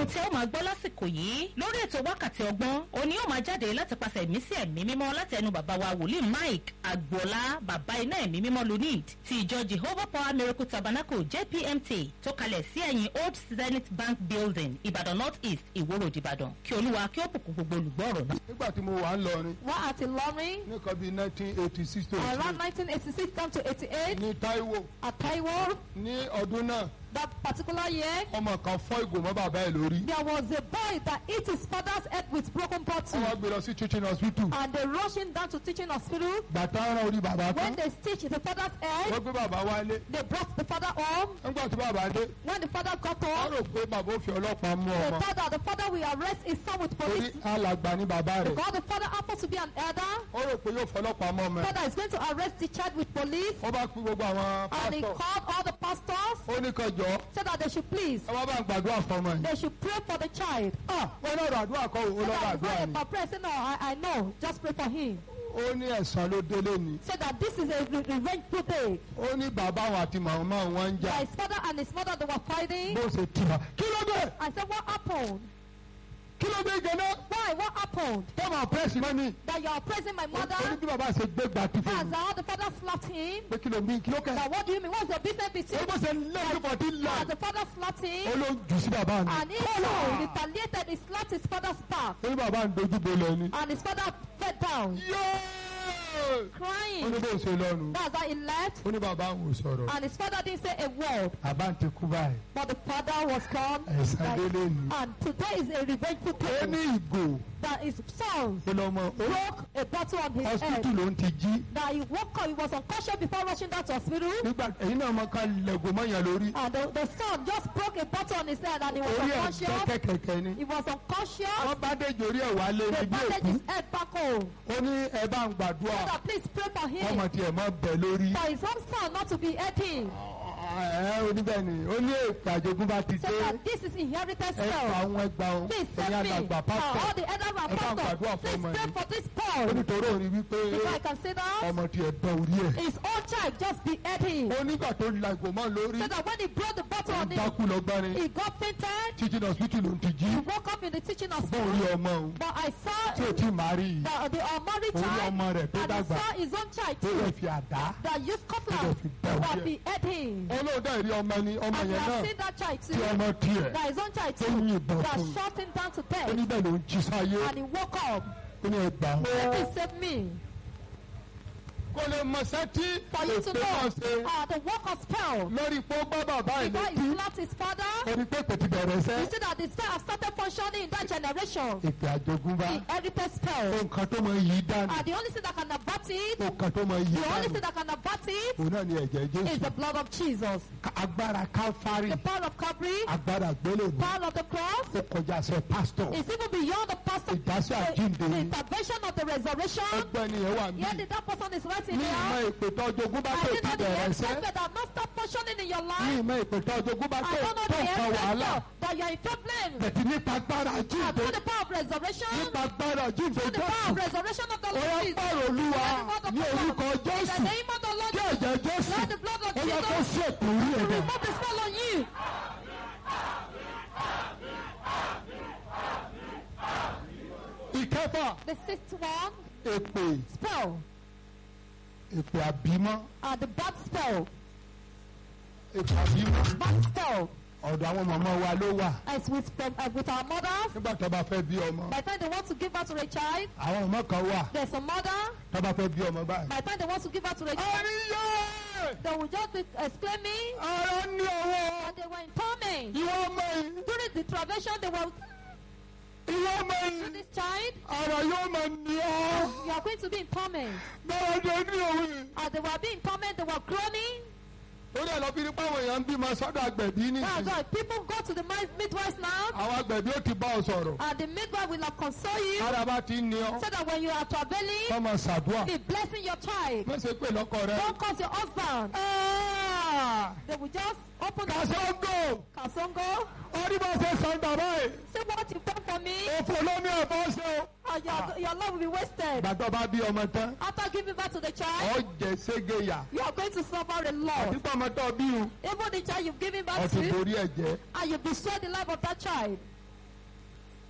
ohun tí ó máa gbọ́ lásìkò yìí lórí ètò wákàtí ọgbọ́n òní yóò máa jáde láti pàṣẹ ẹ̀mí sí ẹ̀mí mímọ́ láti ẹnu bàbá wa wòlíì mike agboola bàbá iná ẹ̀mí mímọ́ lunid ti ìjọ jehovah power miracle tabernacle jpmt tó kalẹ̀ sí ẹ̀yìn old zenith bank building ìbàdàn north east ìwòrò ìbàdàn kí olúwa kí ó bùkún gbogbo olùgbọ́ ọ̀rọ̀ náà. nígbà tí mo wà ń lọrin Wọ́n àti Lọ́rin nìkan bíi nineteen eighty six to around 1986 down to 88 ní taiwo at Taiwo ní ọdún náà that particular year ọmọ kan fọ́ ìgò mọ́ bàbá ẹ̀ lórí there was a boy that hit his father's head with broken wọ́n wá bottle gbé lọ sí teaching hospital and they rushed him down to teaching hospital. gbàtà ọ̀ràn orí bàbá When kan they stitched the father's wọ́n head gbé bàbá wálé they brought the father home. nígbà tí bàbá dé When the father got wọ́n home rò pé bàbá ó fi ọlọ́pàá mú they ọmọ thought that the father will arrest his son with torí police alàgbà ní bàbá rẹ̀ because the father happens to be an elder. ó rò pé yóò fọlọ́pàá mọ́ ọmọ ẹ̀ Father is going to arrest the child with police wọ́n bá pín gbogbo àwọn and he pásítọ̀ called all the pastors ó ní kan jọ said that they should please ẹ wá bá ń gbàdúrà fọmọ yìí they should pray for the child. ah wọ́n náà rọ àdúrà kọ́ òun So lọ́wọ́ that it's àdúrà not ni about prayer. Say, no, I, I know. Just pray for him. ó ní ẹ̀sán ló délé ni Say that this is a re- revengeful day. ó ní bàbá àwọn àti màmá wọn ń jà That his father and his mother, they were fighting. bó ṣe tì wá kí ló dé I said, what happened? kí ló dé gẹ́nẹ́ Why? What happened? tó máa pẹ́ẹ́sì mọ́ ni That you are praising my ó ní mother? bí bàbá ṣe gbé gbà tí fún That's mi how the father slapped him. pé kí ló bí kí ló kẹ́ That what do you mean? What's the business ó between? bó ṣe lé ní fọ̀tí là That the father slapped ó him. ló jù sí bàbá mi And he too retaliated. He slapped his father's back. ó ní bàbá ń dojú bolẹ̀ ni And his father fell down, yéé ó ní crying. bó ṣe lọ́nu That's how he left. ó ní bàbá àwọn ò sọ̀rọ̀ And his father didn't say a word. bàbá ń ti kú báyìí But the father was gone. ẹ̀sán délé ni And today is a revengeful ó day. ní ìgò That his son ó lọ́mọ ó broke a bottle on his hospital head. ló ń ti jí That he woke up, he was unconscious before rushing down to hospital. nígbà ẹ̀yin náà máa ka lẹ̀gò mọ́yàn lórí And the, the son just broke a bottle on his head and he was orí ẹ̀ unconscious. kẹ́kẹ́kẹ́ ni He was unconscious. wọ́n bá dé ìjòrí ẹ̀ wálé They níbi bandaged òkú his head back home. ó ní ẹ bá ń gbàdúrà Father, please pray for ọmọ him. tiẹ̀ mọ́ bẹ̀ lórí For his own son not to be hurting. ẹ oníbẹ̀ ni ó ní èpè àjogúnbá ti So dé that this is inherited ẹ fa spell. àwọn ẹgbàá ohun Please ẹ̀yin save me. alàgbà Uh, all pásítọ̀ the elder and Ẹ bá ń pastor, gbàdúrà fún please ọmọ pray yìí. for this ó Paul. nítorí òun rí wípé If I can say that, ọmọ tiẹ̀ bẹ orí ẹ̀ his own child just beheaded him. ó nígbà tó la ìgò mọ́ lórí So that when he brought the bottle ó on him, dákú lọ́gbọ́n ni he got fainted. títí lọ hospital ló ń ti jí He woke up in the teaching bó hospital. orí ọmọ òun But I saw tí ò tí ì máa rí yìí the, the unmarried orí child ọmọ rẹ̀ tó and I dàgbà saw his own child tó lè too fi àdá that used tó lè cutlass fi bẹ that orí ẹ̀ behead him. olóòdà ìrí ọmọ ni ọmọ And you yẹn náà have seen that child tí too. ọmọ tiẹ̀ That his own child tó too. yìnbọn That fún shot him down to ó death. níbẹ̀ ló ń jí sáyé And he woke up. ó ní ẹgbàá Please save me. kò lè mọ̀sẹ́ tí For you to èpè náà know ṣe uh, the work of spell. lórí pé ó bá bàbá ẹ̀ Before létí he slapped his father, ó ní pé kò ti bẹ̀rẹ̀ sẹ́ you see that the spell have started functioning in that generation. èpè àjogúnbá The heritage spell. nǹkan tó máa yí dànù And the only thing that can abort it, nǹkan tó máa yí the only dànù thing that can abort it òun náà ni ẹ̀jẹ̀ is jésù the blood of Jesus. Ka- agbára káfárì The power of Calvary, agbára gbélébù power of the cross, ó kọjá sẹ pásítọ̀ is even beyond the pastor. ìdásí The, àjíǹde the intervention of the resurrection. ẹgbẹ́ ni ẹ̀ wà mí Here did that person is writing ní ìmọ̀ here. ìpè tó ọjọ́gúnbá I tó did ti not the bẹ̀rẹ̀ sẹ́ expect that not stop functioning in your ní life. ìmọ̀ ìpè tó ọjọ́gúnbá I tó don't know tó the nǹkan wàhálà expect that you are in problem. bẹ̀tì nípa agbára And àjíǹde through the power of resurrection, nípa agbára àjíǹde through the power jésù of resurrection of the ó Lord yá Jesus. gbọ́rọ̀ olúwa ní orúkọ In the jésù name of the Lord kí Jesus. ẹ̀jẹ̀ jésù Let the blood of ó yẹ kó Jesus sí ètò orí ẹ̀dá remove the spell on you. ìkẹfà The sixth one, èpè spell, èpè àbímọ́ uh, the bad spell, èpè àbímọ́ bad spell, ọ̀dọ̀ àwọn màmá wa ló wà as with, uh, with our mothers. nígbà tó bá fẹ́ bí ọmọ By the time they want to give birth to a child, àwọn ọmọ kan wà there's a mother. tó bá fẹ́ bí ọmọ báyìí. By the time they want to give birth to a child, àríyá they will just be exclaiming, ara ní ọwọ́ and they were in torment. ìwọ ọmọ yìí During the travation, they were ìwọ ọmọ to yìí this child, ara yóò máa ní ọ you are going to be in torment. báwo ni ó ní òun. As they were being in torment, they were groaning. torí ẹ̀ lọ fi ní páwọn èèyàn ń bímọ sọ́dọ̀ àgbẹ̀bí That's nìyí why people go to the mi- midwives now, àwọn àgbẹ̀bí ó ti bá ọ sọ̀rọ̀ and the midwife will have console you, ara bá ti ń ní ọ so that when you are traveling, kọ́ máa ṣàdúrà be blessing your child. má ṣe pé lọ́kọ rẹ. Don't cause your husband. They will just open the kàṣọ́ngò kasongo. orí bá ṣe sàn bàbá yìí See what you've done for me, òfò ló ní ẹ̀fọ́ ṣe o. and your, your love will be wasted. gbàtọ́ bá bí ọmọ tán After giving birth to the child, ọ jẹ ségeya you are going to suffer a lot. àti pàmò tó bí o Even the child you've given ọ birth ti to, borí ẹ̀ jẹ́ and you destroy the life of that child.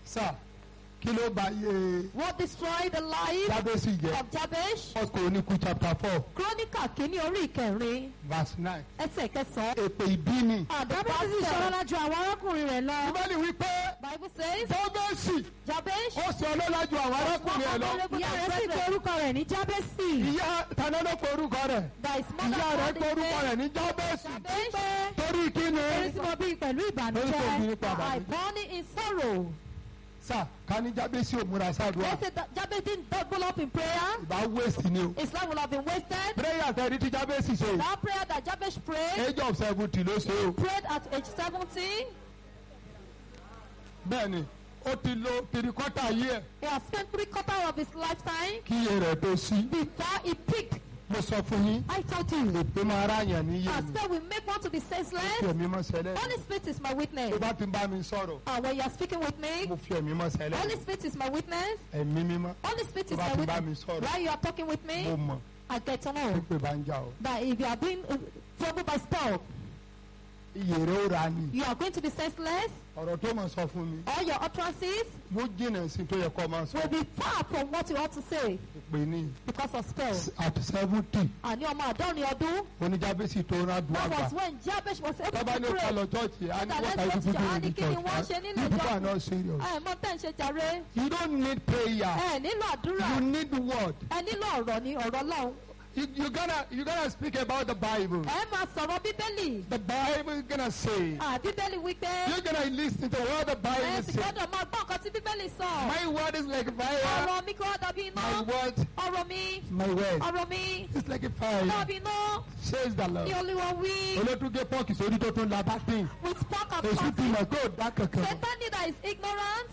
sà kí ló bá yé What destroyed the life jábẹ́sì jẹ́ of Jabesh? first chronicle chapter four Kíróníkà kìíní orí ìkẹrin verse nine ẹsẹ̀ kẹsàn-án. èpè ìbí ni. Jábẹ́sì sì ṣọlá lájú àwọn arákùnrin rẹ̀ lọ. bíbélì wípé Bible says jábẹ́sì Jabesh. ó sọ ọlọ́lá ju àwọn arákùnrin ẹ̀ lọ. Ìyá rẹ̀ sì pe orúkọ rẹ̀ ní Jábẹ́sì. ìyá tani ló pe orúkọ rẹ̀ That his mother ìyá rẹ̀ called pe him orúkọ name rẹ̀ ní jábẹ́sì Jabesh. torí kí ni. Torí tí mo bí pẹ̀lú Torí tó bí ìbànújẹ́. padà I bí. born in sorrow. sà ká ní jábẹ́sì ò múra sáàdúrà They say that Jabez didn't double up in prayer. ìbá waste ni o. His life will have been wasted. prayer tẹ̀rí tí jábẹ́sì ṣe That prayer that Jabez prayed, age of seventy ló ṣe o. prayed at age 17. bẹ́ẹ̀ni ó ti lo three quarter year He has spent three quarters of his lifetime kí iye rẹ̀ tó sí. before he picked. mo sọ fún yín I told you, èpè máa ra yàn níyè our ni spirit will make one to be kí senseless. ẹ̀mí mọ́ sẹ́lẹ̀. Holy Spirit is my witness. tó bá ti ń bá mi sọ̀rọ̀ And when you are speaking with me, mo fi ẹ̀mí mọ́ sẹ́lẹ̀. Holy Spirit is my witness. ẹ̀mí mímọ́ Holy Spirit is tó bá my ti bá mi witness. sọ̀rọ̀ While you are talking with mo me, mọ̀ I get to know pípé bá ń jà o. that if you are being uh, troubled by spell, iye rẹ̀ ó ra ni. you are going to be senseless. ọ̀rọ̀ tó mọ̀ sọ fún mi All your utterances yóò jìnnà sí tó yẹ kó máa sọ. will be far from what you ought to say ìpè ní because of spell. at seventy Àní ọmọ àádọ́rin ọdún. oníjábẹ́sì tó rán dùn That àgbà. was when Jabez was able tọ́ba to ní ó ká pray. lọ chọ́ọ̀chì á ní That what let's are go you to people church. doing Á ní in kí ni church? wọ́n ṣe nínú you people ìjọ? are not serious. Ẹ mọ tẹ́ ń ṣe jàre. you don't need prayer. Ẹ nílò àdúrà. you need word. Ẹ nílò ọ̀rọ̀ ní ọ̀rọ̀ Ọlọ́run. you you gonna you gonna speak about the bible. Ẹ máa sọ̀rọ̀ Bíbélì. the bible is gonna say. À Bíbélì wípé. you're gonna listen to what the Ẹ bible sì say. gbọ́dọ̀ máa gbọ́ nǹkan tí Bíbélì sọ. my word is like fire. Ọ̀rọ̀ mi kò dàbí my iná. word Ọ̀rọ̀ mi. my word Ọ̀rọ̀ mi. is like a fire. Dàbí iná. says the Ní lord. Olúwa wí. olótúgé pọ́ọ̀kì sórí tó tún la bá dín. With talk and èsì tí fasting. mo kó dá kankan. Satan that is ignorant,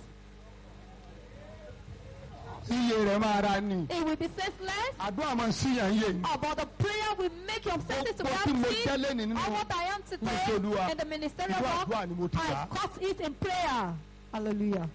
iye rẹ̀ máa ra ni. it will be senseless. àdúrà máa ń síyàn yé ni. About the prayer will make your senses to Gbogbo tí mo gravity. jẹ́ lẹ́ni nínú All what I am today Mo Olúwa. in the ministerial Ìlú àdúrà work, ni mo ti I gbà. caught it in prayer. Hallelujah.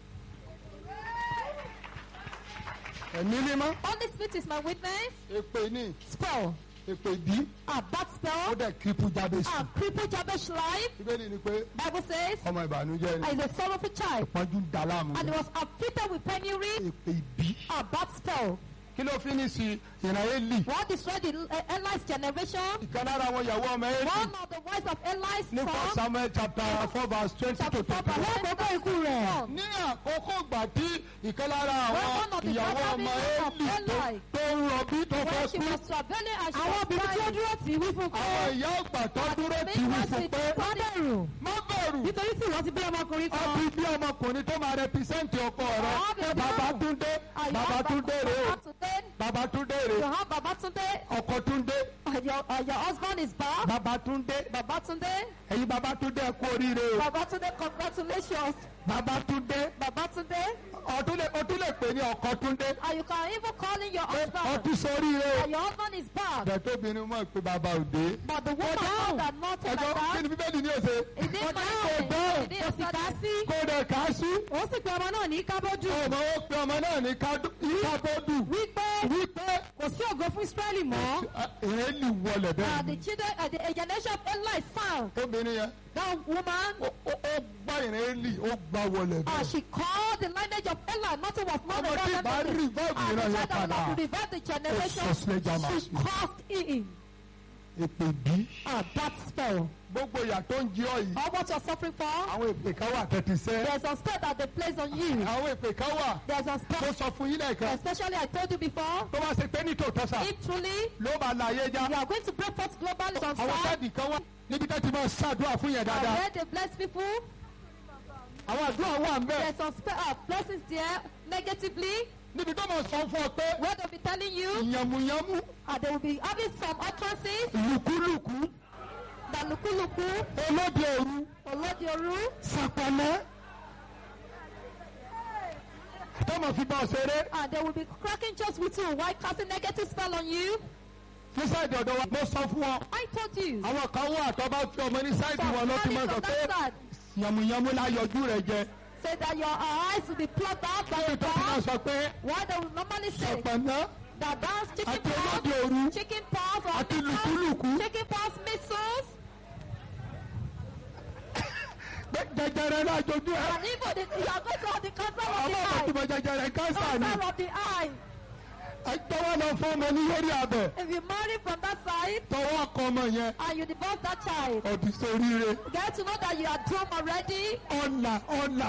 ẹ̀mí mímọ́. Holy Spirit is my witness. èpè ní Spell. èpè bí. A bad ó spell. dẹ̀ kírípù jáde sí. A crippled Jabez life. ìbéèrè ni pé Bible says, ọmọ ìbànújẹ́ ni. is a sorrowful child. pọ́njú ń da láàmú. And he was afflicted with penury. èpè ìbí. A bad spell. kí ló fi ní sí ìran eli. What destroyed the uh, Eli's generation? ìkan lára àwọn ìyàwó ọmọ eli. One of the wives of Eli's ní first son. samuel chapter four verse twenty to Chapter twenty four, one. verse twenty to twenty-one. ní àkókò ìgbà tí ìkan lára When àwọn one of the ìyàwó daughter ọmọ of eli tó- Eli tó ń rọbí tó fẹ́ when she kú. was traveling and she àwọn was obìnrin tí ó crying. dúró tì í wí fún àwọn pé ìyá ọgbà tó dúró Make tì wí us fún be pé má bẹ̀rù má bẹ̀rù. nítorí tí ìwọ ti bí ọmọkùnrin ó kan fi bí ọmọkùnrin tó máa rẹpísẹ́ǹtì ọkọ rẹ Ah, baby. Babátúndé And you have Babátúndé rè é Babatunde. Babátúndé rè You é have Babatunde. ọkọ Túndé And your, uh, your husband is back. Babátúndé Babatunde. ẹ̀yin Babátúndé ẹ kú oríire o Babatunde, congratulations. Babátúndé Babatunde. ọtún lè ọtún lè pè ní ọkọ Túndé And you can even call in your pé husband. ọtún sóríire o And your husband is back. bẹ̀tóbìnrin mọ̀ pé bàbá òde But the woman found that not like ẹjọ́ kí that. ni bíbélì ní òsè It didn't kò mind. dáhùn It didn't kò sì ká sí kò dẹ̀ ká sí ó sì pe ọmọ náà ní kábọ́dù ọmọ ó pe ọmọ náà ní kábọ́dù wípé wípé kò sí ògo fún Ísírẹ́lì mọ́ èélì wọlé Uh, bẹ́ẹ̀ the children, uh, the uh, generation of Eli found obìnrin yẹn that woman. ó ó- ó gbá ìrẹ́lì ó gbá wọlé Uh, bẹ́ẹ̀. she called the lineage of Eli. Nothing was more ọmọ than tí bá that. rí bọ́ọ̀lù And ìran the yẹn child that padà would revive the generation. Ó sọ sílẹ̀ jàmá She sí. caused in. èpè bí. Uh, that spell. gbogbo ìyà tó ń jí ọ yìí All what you're suffering for. àwọn èpè kan wà tẹ́tí sẹ́ There's a spell that they place on you. àwọn èpè kan wà There's a tó spell. sọ fún yín lẹ́ẹ̀kan Especially I told you before. tó bá ṣe pé ní tòótọ́ sà If truly ló máa la ayé já you are going to break forth globally from àwọn side. sẹ́ẹ̀dì kan wà níbi tó ti máa ṣàdúrà fún yẹn dáadáa Where they bless people. àwọn àdúrà wà ń bẹ̀ There's some spell uh, blessings there negatively. níbi tó máa sọ fún ọ pé Where they'll be telling you. yànmùyànmù Uh, they will be having some utterances. lùkúlùkù That lukuluku. olóde òru Olodioru. sàpàmẹ́ tó máa fi bá ọ ṣeré And they will be cracking jokes with you while casting negative spell on you. ní sáìdì ọ̀dọ̀ wa mo sọ fún ọ I told you. àwọn kan wà tó bá fi ọmọ ní sáìdì wọn ló ti máa sọ from pé that side yànmùyànmù la yọjú rẹ jẹ say that your eyes will be plucked out by báyìí the tó fi máa dog. sọ pé Why they will normally say sàpàmẹ́ that that's chicken àti olóde òru pox, chicken pox or àti measles, lùkúlùkù chicken pox, measles. pé jẹjẹ jẹjẹrẹ lájojú ẹ And even the, you are going to have the cancer of ọmọ the ọmọ eye. tí mo jẹjẹrẹ kánsà ni Cancer of the eye. ẹ tọwọ́ lọ fún ọmọ ní lórí abẹ If you marry from that side tọwọ́ kọ ọmọ yẹn and you divorce that child, ọdí sóríire get to know that you are doomed already. ọ̀là ọ̀là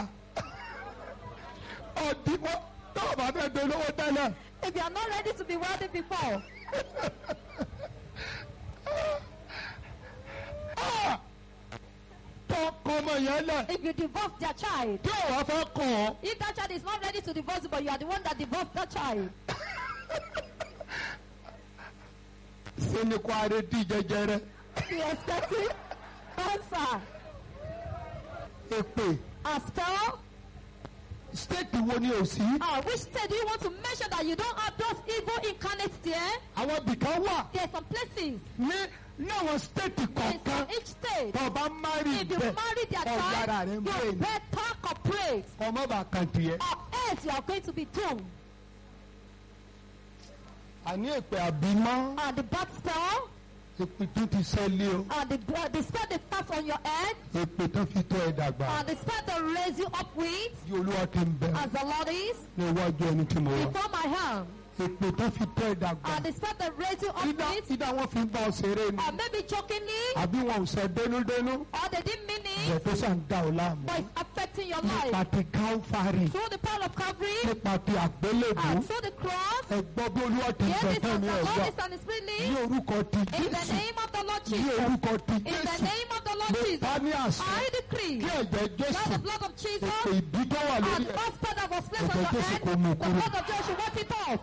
ọdí wọ́n tọ́wọ́ bá fẹ́ dolówó tẹ́lẹ̀ If you are not ready to be wealthy before, Ah! tọ́ kọ ọmọ yẹn lẹ̀ if you divorce their child, tí ò wá fẹ́ kàn ọ́ if that child is not ready to divorce you, but you are the one that divorced that child, ṣe ni kó aré di jẹjẹrẹ you are expecting cancer, èpè a spell. stéètì wo ni ò sí Uh, which state do you want to make sure that you don't have those evil incarnates there? àwọn bìkan wà There are some places ní ní àwọn stéètì in kọ̀ọ̀kan some each state. tó o bá márì If you bẹ́ẹ̀ marry their ọ̀gbára rẹ̀ child, ń bẹ́ẹ̀ you ni better cooperate, ọmọ bá kàn tiẹ̀. or else you are going to be doomed. àní èpè àbímọ́ And the bad spell, èpè tó ti sẹ́lẹ̀ o and the, uh, the spell they pass on your head, èpè tó fi tọ́ ẹ dàgbà and the spell they raise you up with, bí olúwa ti ń bẹ as the Lord is, ní iwájú ẹni tí mo wà before my hand, èpè tó fi tọ́ ẹ dàgbà and the spell they raise you up ìdá with, ìdá wọn fi ń bá ọ ṣeré ni or maybe jokingly, àbí wọn ò sẹ dénúdénú or they didn't mean ìjọ it, tó sàn dá ọ láàmú but it's affecting your nípa life. ti káńfàrì Through the power of Calvary, nípa ti àgbélébù and through the cross, ẹ gbọ́ bí olúwa ti ń Hear bẹ this fún as mi the ẹ̀ Lord gbọ́ is and His spirit ní lead. orúkọ ti In the jésù name of the Lord ní Jesus. orúkọ ti In the jésù name of the Lord mo Jesus. bá ní àṣẹ I decree kí ẹ̀jẹ̀ that jésù the blood of Jesus èpè ìbí tó wà and lórí ẹ̀ the spell that was placed on Ẹ̀jẹ̀ your Jésù head, kó mú the kúrò. blood of Jesus should wipe it off.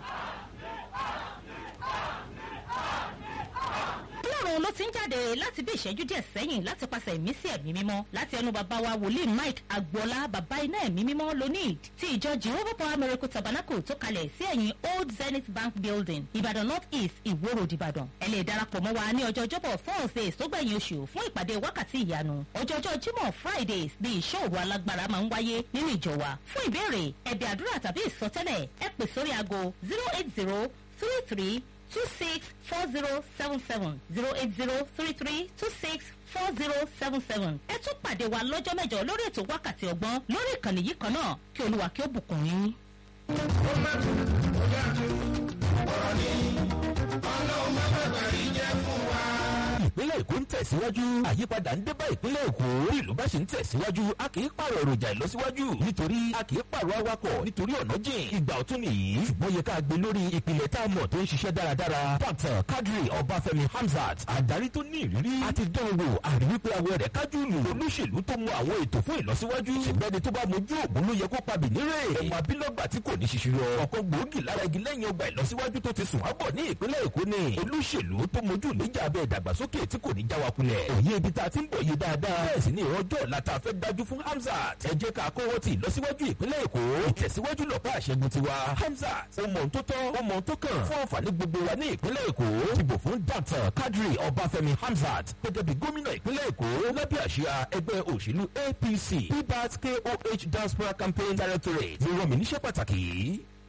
ọlọ́run ló ti ń jáde láti bí ìṣẹ́jú díẹ̀ sẹ́yìn láti pàṣẹ ìmísí ẹ̀mí mímọ́ láti ẹnu bàbá wa wòlíì mike agboola bàbá iná ẹ̀mí mímọ́ lonid ti ìjọ jehovah power miracle tabernacle tó kalẹ̀ sí ẹ̀yìn old zenith bank building ìbàdàn north east ìwó road ìbàdàn ẹ lè darapọ̀ mọ́ wa ní ọjọ́ ọjọ́bọ̀ thursdays tó gbẹ̀yìn oṣù fún ìpàdé wákàtí ìyanu ọjọ́ ọjọ́ jímọ̀ fridays ní ìṣòro alágbára máa ń wáyé nínú ìjọ wa fún ìbéèrè ẹ̀bẹ̀ àdúrà tàbí ìsọtẹ́lẹ̀ ẹ pè sórí aago zero eight zero three three two six four zero seven seven zero eight zero three three two six four zero seven seven. ẹ tún pàdé wa lọ́jọ́ mẹ́jọ lórí ètò wákàtí ọgbọ́n lórí ìkànnì yìí kan náà kí olúwa kí ó bùkún yín. ìpínlẹ̀ èkó ń tẹ̀síwájú àyípadà ń dé bá ìpínlẹ̀ èkó bí ìlú bá ṣe ń tẹ̀síwájú a kì í pààrọ̀ èròjà ìlọsíwájú nítorí a kì í pààrọ̀ awakọ̀ nítorí ọ̀nà jìn ìgbà ọ̀tún nìyí ṣùgbọ́n yẹ ká gbé lórí ìpìlẹ̀ tá a mọ̀ tó ń ṣiṣẹ́ dáradára dr kadri ọbáfẹ́mi hamzat adarí tó ní ìrírí àti dánwò àrí wípé awọ rẹ̀ kájú lù olóṣèlú tó mọ àwọn ètò fún ìlọsíwájú ṣùgbọ́n ẹni tó bá mojú ògùn ló yẹ kó pa bìnírè ọmọ abílọ́gbà tí kò ní ṣiṣirọ ọ̀kan gbòógì lára igi lẹ́yìn ọgbà ìlọsíwájú tó ti sùn ábọ̀ ní ìpínlẹ̀ èkó ni olóṣèlú tó mojú níjà abẹ́ ìdàgbàsókè tí kò ní já wa kulẹ̀ òye ibi tá a ti ń bọ̀ yé dáadáa bẹ́ẹ̀ sì ni ìrọ́jọ́ ọ̀la tá a fẹ́ dájú fún hamzat ẹ jẹ́ ká kọ́wọ́ ti ìlọsíwájú ìpínlẹ̀ èkó ìtẹ̀síwájú lọ́pàá àṣẹgun tiwa hamzat ó mọ̀ tó tọ́ ó mọ̀ tó kàn fún àǹfààní gbogbo wa ní ìpínlẹ̀ èkó dìbò fún dr kadri ọbáfẹ́mi hamzat gẹ́gẹ́ bí gómìnà ìpínlẹ̀ èkó lábẹ́ àṣìá ẹgbẹ́ òṣèlú apc pbat koh diaspora campaign directorate ló rọ mi níṣẹ́ pàtàkì yìí.